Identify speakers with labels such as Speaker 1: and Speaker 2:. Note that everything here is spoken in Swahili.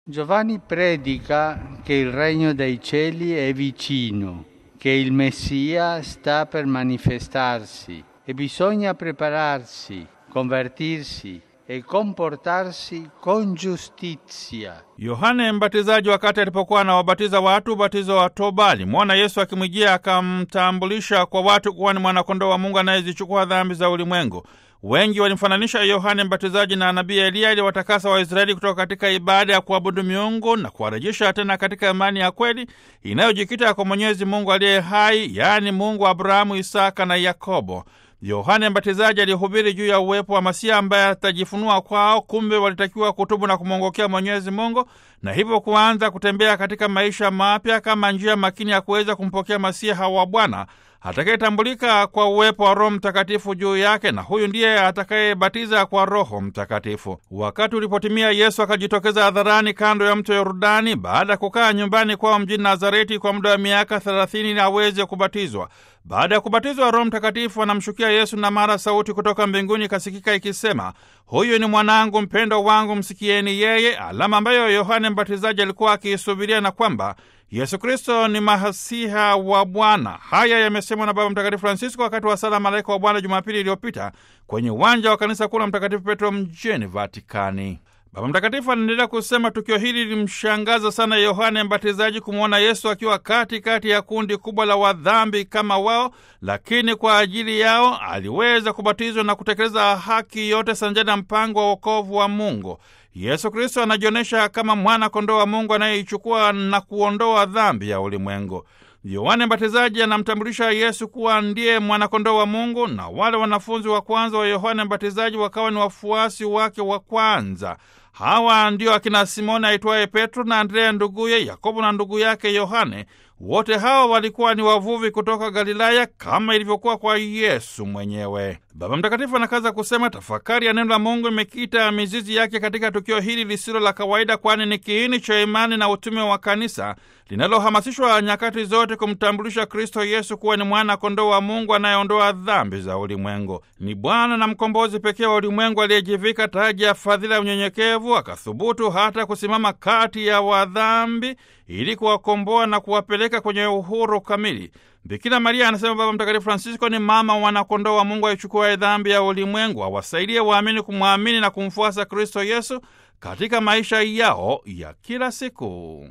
Speaker 1: Giovanni predica che il regno dei cieli è vicino, che il Messia sta per manifestarsi e bisogna prepararsi, convertirsi e comportarsi con giustizia.
Speaker 2: Yohane Mbatizaji wakati alipokuwa anawabatiza watu ubatizo wa toba alimwona Yesu akimwijia akamtambulisha kwa watu kuwa ni mwanakondoo wa Mungu anayezichukua dhambi za ulimwengu. Wengi walimfananisha Yohane Mbatizaji na nabii Eliya ili watakasa Waisraeli kutoka katika ibada ya kuabudu miungu na kuwarejesha tena katika imani ya kweli inayojikita kwa Mwenyezi Mungu aliye hai, yaani Mungu wa Abrahamu, Isaka na Yakobo. Yohane Mbatizaji alihubiri juu ya uwepo wa Masiha ambaye atajifunua kwao. Kumbe walitakiwa kutubu na kumwongokea Mwenyezi Mungu na hivyo kuanza kutembea katika maisha mapya kama njia makini ya kuweza kumpokea Masiha wa Bwana atakayetambulika kwa uwepo wa Roho Mtakatifu juu yake, na huyu ndiye atakayebatiza kwa Roho Mtakatifu. Wakati ulipotimia, Yesu akajitokeza hadharani kando ya mto Yordani baada ya kukaa nyumbani kwao mjini Nazareti kwa muda wa miaka thelathini ili aweze kubatizwa. Baada ya kubatizwa, Roho Mtakatifu anamshukia Yesu, na mara sauti kutoka mbinguni ikasikika ikisema, huyu ni mwanangu mpendo wangu, msikieni yeye, alama ambayo Yohane Mbatizaji alikuwa akiisubiria na kwamba Yesu Kristo ni mahasiha wa Bwana. Haya yamesemwa na Baba Mtakatifu Francisco wakati wa sala Malaika wa Bwana Jumapili iliyopita kwenye uwanja wa kanisa kuu la Mtakatifu Petro mjini Vatikani. Baba Mtakatifu anaendelea kusema tukio hili lilimshangaza sana Yohane Mbatizaji kumwona Yesu akiwa katikati kati ya kundi kubwa la wadhambi kama wao, lakini kwa ajili yao aliweza kubatizwa na kutekeleza haki yote sanjani na mpango wa wokovu wa Mungu. Yesu Kristo anajionyesha kama mwana kondoo wa Mungu anayeichukua na kuondoa dhambi ya ulimwengu. Yohane Mbatizaji anamtambulisha Yesu kuwa ndiye mwanakondoo wa Mungu, na wale wanafunzi wa kwanza wa Yohane Mbatizaji wakawa ni wafuasi wake wa kwanza. Hawa ndio akina Simoni aitwaye Petro na Andrea nduguye, Yakobo na ndugu yake Yohane. Wote hawa walikuwa ni wavuvi kutoka Galilaya kama ilivyokuwa kwa Yesu mwenyewe. Baba Mtakatifu anakaza kusema tafakari ya neno la Mungu imekita mizizi yake katika tukio hili lisilo la kawaida, kwani ni kiini cha imani na utume wa kanisa linalohamasishwa nyakati zote kumtambulisha Kristo Yesu kuwa ni mwana kondoo wa Mungu anayeondoa dhambi za ulimwengu. Ni Bwana na mkombozi pekee wa ulimwengu aliyejivika taji ya fadhila ya unyenyekevu, akathubutu hata kusimama kati ya wadhambi ili kuwakomboa na kuwapeleka kwenye uhuru kamili. Bikira Maria, anasema Baba Mtakatifu Francisco, ni mama mwanakondoo wa Mungu aichukua dhambi ya ulimwengu, awasaidie waamini kumwamini na kumfuasa Kristo Yesu katika maisha yao ya kila siku.